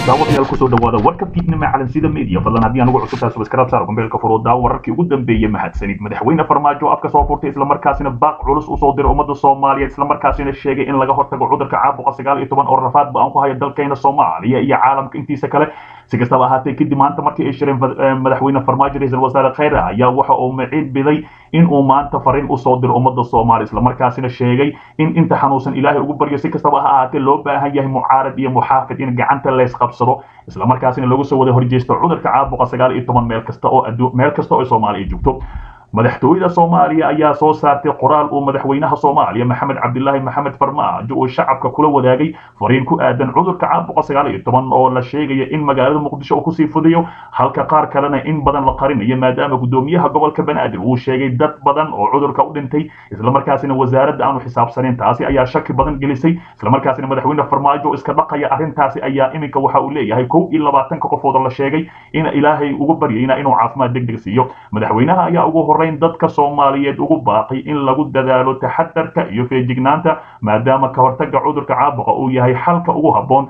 daawadayaal kusoo dhawaada warka fiidnima calansida media fadlan haddii anugu cusubtahay subscribe saar kumbeelka furoodaa wararkii ugu dambeeyey mahadsanid madaxweyne farmaajo afka soo furtay islamarkaasina baaq culus usoo diray ummadda soomaaliya islamarkaasina sheegay in laga hortago cudurka caabuqa sagaal iyo toban oo rafaadba aan ku hayo dalkeena soomaaliya iyo caalamka intiisa kale si kastaba ahaatee kadib maanta markii ay shireen madaxweyne farmaajo ra-iisul wasaare khayre ayaa waxa uu maciid biday in uu maanta fariin usoo diro ummadda soomaaliya islamarkaasina sheegay in inta xanuunsan ilaahay ugu baryo si kastaba ha ahaatee loo baahan yahay mucaarad iyo muxaafid in gacanta leysqabsado islamarkaasina lagu soo wada horjeesto cudurka caabuqa sagaal iyo toban meel kasta oo meel kasta oo soomaaliya joogto madaxtooyada soomaaliya ayaa soo saartay qoraal uu madaxweynaha soomaaliya maxamed cabdilaahi maxamed farmaajo uu shacabka kula wadaagay fariin ku aadan cudurka caabuqa sagaal iyo toban oo la sheegaya in magaalada muqdisho uu kusii fudayo halka qaar kalena in badan la qarinayo maadaama gudoomiyaha gobolka banaadir uu sheegay dad badan oo cudurka u dhintay islamarkaasina wasaaradda aanu xisaabsanin taasi ayaa shaki badan gelisay islamarkaasina madaxweyne farmaajo iska dhaqaya arrintaasi ayaa iminka waxa uu leeyahay kow iyo labaatanka qofood oo la sheegay in ilaahay ugu baryayna inuu caafimaad degdeg siiyo madaxweynaha ayaa ugu horeyn dadka soomaaliyeed ugu baaqay in lagu dadaalo taxadarka iyo feejignaanta maadaama ka hortaga cudurka caabuqa uu yahay xalka ugu habboon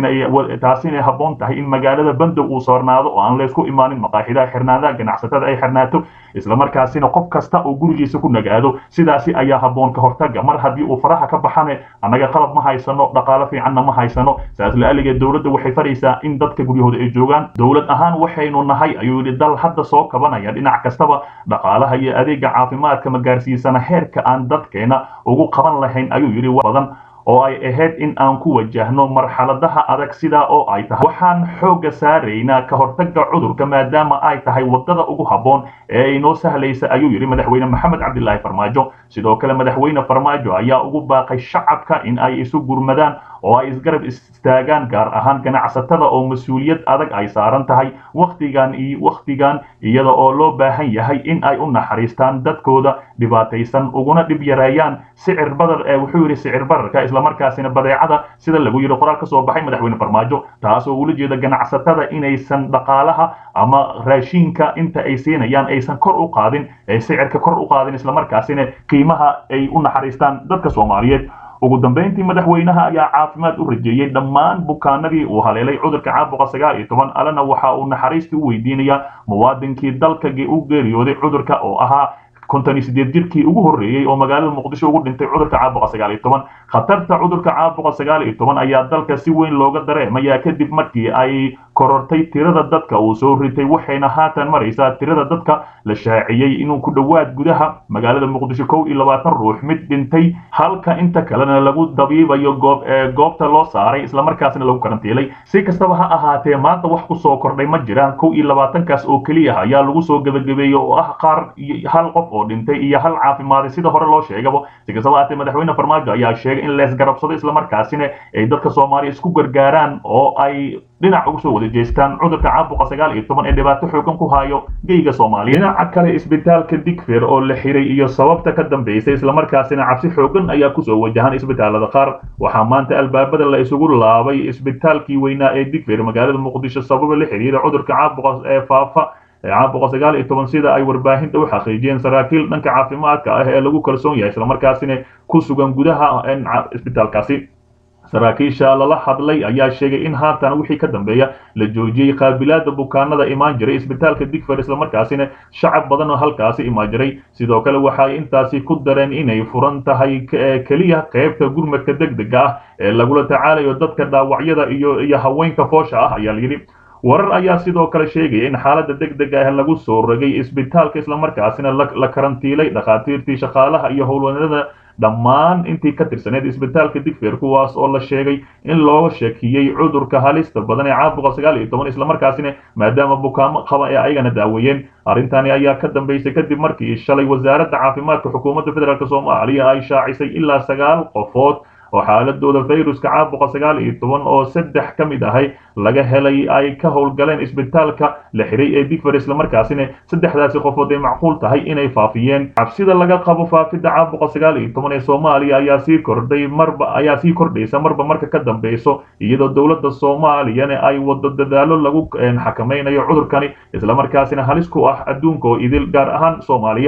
taasina habboon tahay in magaalada bandow uu soornaado oo aan laysku imaanin maqaaxidaha xirnaadaha ganacsatada ay xirnaato islamarkaasina qof kasta oo gurigiisa ku nagaado sidaasi ayaa habboon ka hortaga mar haddii uu faraha ka baxane annaga qalab ma haysano dhaqaalo fiicanna ma haysano saas la-aligeed dowladda waxay faraysaa in dadka guryahooda ay joogaan dowlad ahaan waxaynu nahay ayuu yidhi dal hadda soo kabanaya dhinac kastaba dhaqaalaha iyo adeega caafimaadka ma gaarsiisana heerka aan dadkeena ugu qaban lahayn ayuu yidhi badan oo ay ahayd in aan ku wajahno marxaladaha adag sidaa oo ay tahay waxaan xoogga saaraynaa ka hortaga cudurka maadaama ay tahay wadada ugu habboon ee inoo sahlaysa ayuu yidhi madaxweyne maxamed cabdilaahi farmaajo sidoo kale madaxweyne farmaajo ayaa ugu baaqay shacabka in ay isu gurmadaan oo ay isgarab istaagaan gaar ahaan ganacsatada oo mas-uuliyad adag ay saaran tahay wakhtigan iyo wakhtigan iyada oo loo baahan yahay in ay u naxariistaan dadkooda dhibaataysan uguna dhib yareeyaan sicir badar ee wuxuu yidhi sicir bararka islamarkaasina badeecada sida lagu yidhi qoraal ka soo baxay madaxweyne farmaajo taasoo ula jeeda ganacsatada inaysan dhaqaalaha ama raashiinka inta ay siinayaan aysan kor u qaadin ee sicirka kor u qaadin islamarkaasina qiimaha ay u naxariistaan dadka soomaaliyeed ugu dambeyntii madaxweynaha ayaa caafimaad u rajeeyey dhammaan bukaanadii uu haleelay cudurka caabuqa sagaal iyo toban alena waxa uu naxariistii u weydiinayaa muwaadinkii dalka u geeriyooday cudurka oo ahaa konton iyo sideed jirkii ugu horreeyey oo magaalada muqdisho ugu dhintay cudurka caabuqa sagaal iyo toban khatarta cudurka caabuqa sagaal iyo toban ayaa dalka si weyn looga dareemayaa kadib markii ay korortay tirada dadka uu soo ritay waxayna haatan maraysaa tirada dadka la shaaciyey inuu ku dhowaad gudaha magaalada muqdisho kow iyo labaatan ruux mid dhintay halka inta kalena lagu dabiibayo goob goobta loo saaray islamarkaasna lagu karantiilay si kastaba ha ahaatee maanta wax ku soo kordhay ma jiraan kow iyo labaatankaas oo keliya ayaa lagu soo gebagabeeyey oo ah qaar hal qof oo dhintay iyo hal caafimaaday sida hore loo sheegaba si kastaba ahaatee madaxweyne farmaajo ayaa sheegay in leesgarabsado islamarkaasina ay dadka soomaaliya isku gargaaraan oo ay dhinac ugu soo wada jeestaan cudurka caabuqa sagaal iyo toban ee dhibaato xoogan ku hayo geyga soomaaliya dhinaca kale isbitaalka digfer oo la xiray iyo sababta ka dambeysay islamarkaasina cabsi xoogan ayaa kusoo wajahan isbitaalada qaar waxaa maanta albaabada la isugu laabay isbitaalkii weynaa ee digfer magaalada muqdisho sababa la xiriira cudurka caabuqa ee faafa caabuqa sagaal iyo toban sida ay warbaahinta u xaqiijiyeen saraakiil dhanka caafimaadka ah ee lagu kalsoon yahay islamarkaasina ku sugan gudaha isbitaalkaasi saraakiisha lala hadlay ayaa sheegay in haatan wixii ka dambeeya la joojiyey qaabilaada bukaanada imaan jiray isbitaalka digfer islamarkaasina shacab badan oo halkaasi imaan jiray sidoo kale waxay intaasi ku dareen inay furan tahay keliya qaybta gurmadka degdega ah ee lagula tacaalayo dadka dhaawacyada iyo iyo haweenka foosha ah ayaa layidhi warar ayaa sidoo kale sheegaya in xaaladda degdega ah lagu soo rogay isbitaalka islamarkaasina la karantiilay dhakhaatiirtii shaqaalaha iyo howlwanada dhammaan intii ka tirsaneed isbitaalka digfer kuwaas oo la sheegay in looga shakiyey cudurka halista badan ee caabuqa sagaal iyo toban islamarkaasina maadaama bukaamo qaba ee ayagana daaweeyeen arrintani ayaa ka dambeysay kadib markii shalay wasaaradda caafimaadka xukuumadda federaalk soomaaliya ay shaacisay ilaa sagaal qofood oo xaaladooda fayruska caabuqa sagaal iyo toban oo saddex ka mid ahay laga helay ay ka howlgaleen isbitaalka la xiray ee digfer islamarkaasina saddexdaasi qofood ay macquul tahay inay faafiyeen cabsida laga qabo faafidda caabuqa sagaal iyo toban ee soomaaliya ayaa sii kordhay marba ayaa sii kordhaysa marba marka ka dambeyso iyadoo dowladda soomaaliyana ay wado dadaalo lagu xakamaynayo cudurkani islamarkaasina halis ku ah adduunka oo idil gaar ahaan soomaaliya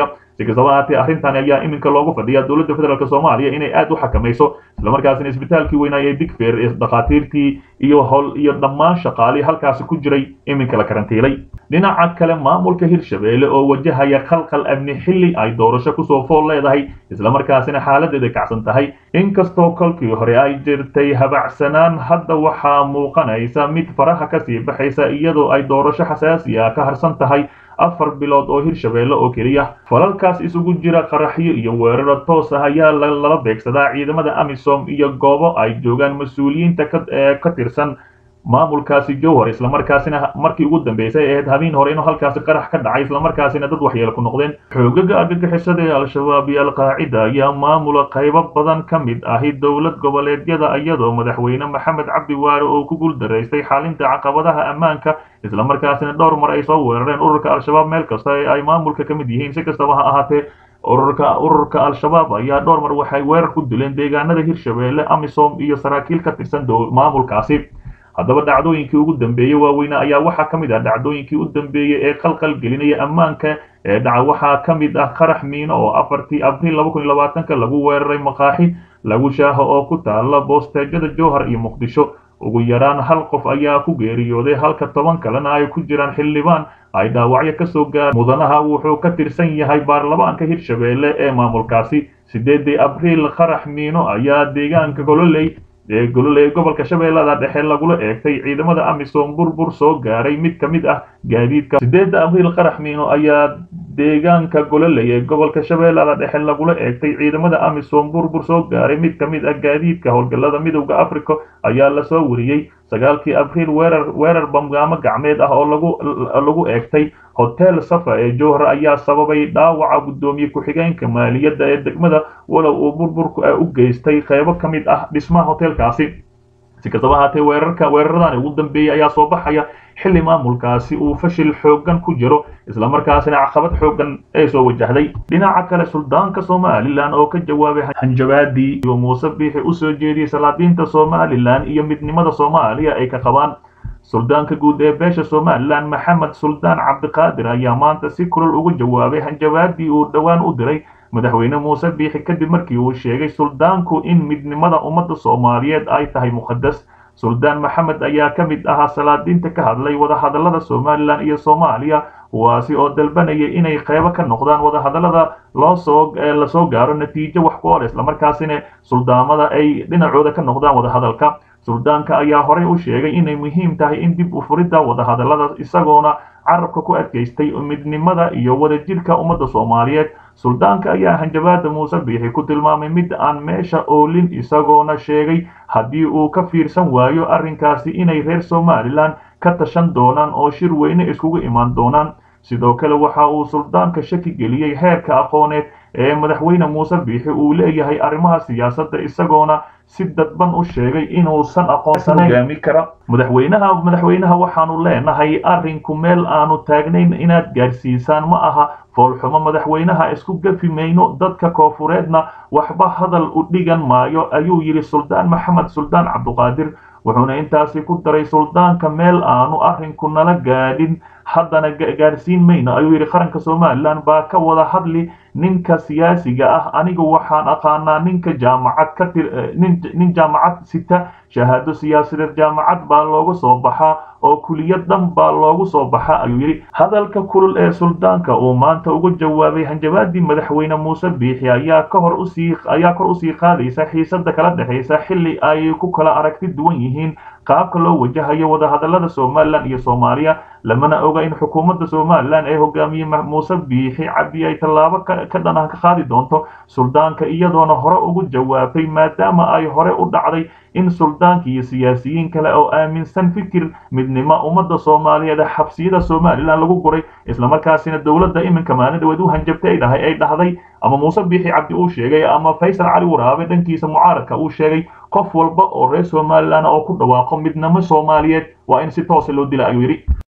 si kastaba ahaatee arrintan ayaa iminka loogu fadhiyaa dowladda federaalk soomaaliya inay aad u xakamayso islamarkaasina isbitaalkii weynaa ee digfeer ee dhakhaatiirtii iyo hol iyo dhammaan shaqaalii halkaasi ku jiray iminka la karantiilay dhinaca kale maamulka hirshabeelle oo wajahaya khalkhal amni xilli ay doorasho kusoo fool leedahay islamarkaasina xaaladeeda kacsan tahay inkastoo kolkii hore ay jirtay habacsanaan hadda waxaa muuqanaysa mid faraha kasii baxaysa iyadoo ay doorasho xasaasi ah ka harsan tahay afar bilood oo hirshabeelle oo keliya falalkaas isugu jira qaraxyo iyo weeraro toos ah ayaa lala beegsadaa ciidamada amisom iyo goobo ay joogaan mas-uuliyiinta ka tirsan maamulkaasi jowhar islamarkaasina markii ugu dambeysay ahayd habeen hore inuu halkaasi qarax ka dhacay islamarkaasina dad waxyeelo ku noqdeen xoogaga argagixisada ee al-shabaab iyo alqaacida ayaa maamula qaybo badan ka mid ahi dowlad goboleedyada iyadoo madaxweyne maxamed cabdi waare oo ku guuldaraystay xalinta caqabadaha ammaanka islamarkaasina dhowr mar ay soo weerareen ururka al-shabaab meel kasta ee ay maamulka ka mid yihiin si kastaba ha ahaatee ururka ururka al-shabaab ayaa dhowr mar waxay weerar ku dileen deegaanada hirshabeelle amisom iyo saraakiil ka tirsan maamulkaasi haddaba dhacdooyinkii ugu dambeeyey waaweyne ayaa waxaa ka mid ah dhacdooyinkii u dambeeyey ee qalqal gelinaya ammaanka ee dhaca waxaa ka mid ah qarax miino oo afartii abriil laba kun iyo labaatanka lagu weeraray maqaaxi lagu shaaho oo ku taala boosteejada jowhar iyo muqdisho ugu yaraan hal qof ayaa ku geeriyooday halka toban kalena ay ku jiraan xildhibaan ay dhaawacyo kasoo gaar mudanaha wuxuu ka tirsan yahay baarlamaanka hirshabeelle ee maamulkaasi sideedii abriil qarax miino ayaa deegaanka gololey ee gololey gobolka shabeellada dhexe lagula eegtay ciidamada amisom burbur soo gaaray mid ka mid ah gaadiidka sideedda abriil qarax miino ayaa deegaanka gololey ee gobolka shabeellada dhexe lagula eegtay ciidamada amisom burbur soo gaaray mid ka mid ah gaadiidka howlgallada midowda africa ayaa lasoo wariyey sagaalkii abriil weerar weerar bamgaamo gacmeed ah oo lagu lagu eegtay hotel safa ee jowhar ayaa sababay dhaawaca guddoomiye ku-xigeenka maaliyadda ee degmada walow uu burburku u geystay qaybo ka mid ah dhismaha hotelkaasi si kastaba ahaatee weerarka weeraradan ugu dambeeyey ayaa soo baxaya xilli maamulkaasi uu fashil xooggan ku jiro islamarkaasina caqabad xooggan ay soo wajahday dhinaca kale suldaanka somalilan oo ka jawaabay hanjabaadii iyo muuse biixi usoo jeediyey salaadiinta somalilan iyo midnimada soomaaliya ay ka qabaan suldaanka guud ee beesha somalilan maxamed suldaan cabdiqaadir ayaa maanta si kulol uga jawaabay hanjabaadii uu dhowaan u diray madaxweyne muuse biixi kadib markii uu sheegay suldaanku in midnimada ummadda soomaaliyeed ay tahay muqadas suldaan maxamed ayaa ka mid ahaa salaadiinta ka hadlay wadahadallada somalilan iyo soomaaliya kuwaasi oo dalbanayay inay qaybo ka noqdaan wadahadallada loosoo lasoo gaaro natiijo wax ku ol islamarkaasina suldaamada ay dhinacooda ka noqdaan wadahadalka suldaanka ayaa horey u sheegay inay muhiim tahay in dib u furidda wadahadallada isagoona carabka ku adkaystay midnimada iyo wadajirka ummadda soomaaliyeed suldaanka ayaa hanjabaada muuse biixi ku tilmaamay mid aan meesha oolin isagoona sheegay haddii uu ka fiirsan waayo arrinkaasi inay reer somalilan ka tashan doonaan oo shir weyne iskugu imaan doonaan sidoo kale waxa uu suldaanka shaki geliyey heerka aqooneed ee madaxweyne muuse biixi uu leeyahay arrimaha siyaasadda isagoona si dadban u sheegay inuusan aqoonsanayn hogaami kara madaxweynaha madaxweynaha waxaanu leenahay arrinku meel aanu taagnayn inaad gaarsiisaan ma aha foolxumo madaxweynaha isku gafi mayno dadka koofureedna waxba hadal u dhigan maayo ayuu yidhi suldaan maxamed suldaan cabduqaadir wuxuuna intaasi ku daray suldaanka meel aanu arrinku nala gaadhin haddana gaadhsiin mayno ayuu yidhi qaranka somalilan baa ka wada hadli ninka siyaasiga ah anigu waxaan aqaanaa ninka jaamacad ka tir nin jaamacad sita shahaado siyaasadeed jaamacad baa looga soo baxaa oo kuliyad dhan baa loogu soo baxa ayuu yidhi hadalka kulul ee suldaanka uu maanta uga jawaabay hanjabaadii madaxweyne muuse biixi ayaa ka hor usii ayaa kor usii qaadaysa xiisada kala dhexaysa xilli ay ku kala aragti duwan yihiin qaabka loo wajahayo wadahadallada somalilan iyo soomaaliya lamana oga in xukuumadda somalilan ee hogaamiye muuse biixi cabdi ay tallaabo ka dhan ah ka qaadi doonto suldaanka iyadoona hore ugu jawaabtay maadaama ay hore u dhacday in suldaanka iyo siyaasiyiin kale oo aaminsan fikir midnimo ummadda soomaaliyeed xabsiyada somalilan lagu guray islamarkaasina dowladda iminka maalin dhaweed u hanjabtay ay dhahay ay dhahday ama muuse biixi cabdi uu sheegay ama faysal cali waraabe dhankiisa mucaaradka uu sheegay qof walba oo reer somalilan oo ku dhawaaqo midnimo soomaaliyeed waa in si toosa loo dila ayuu yidhi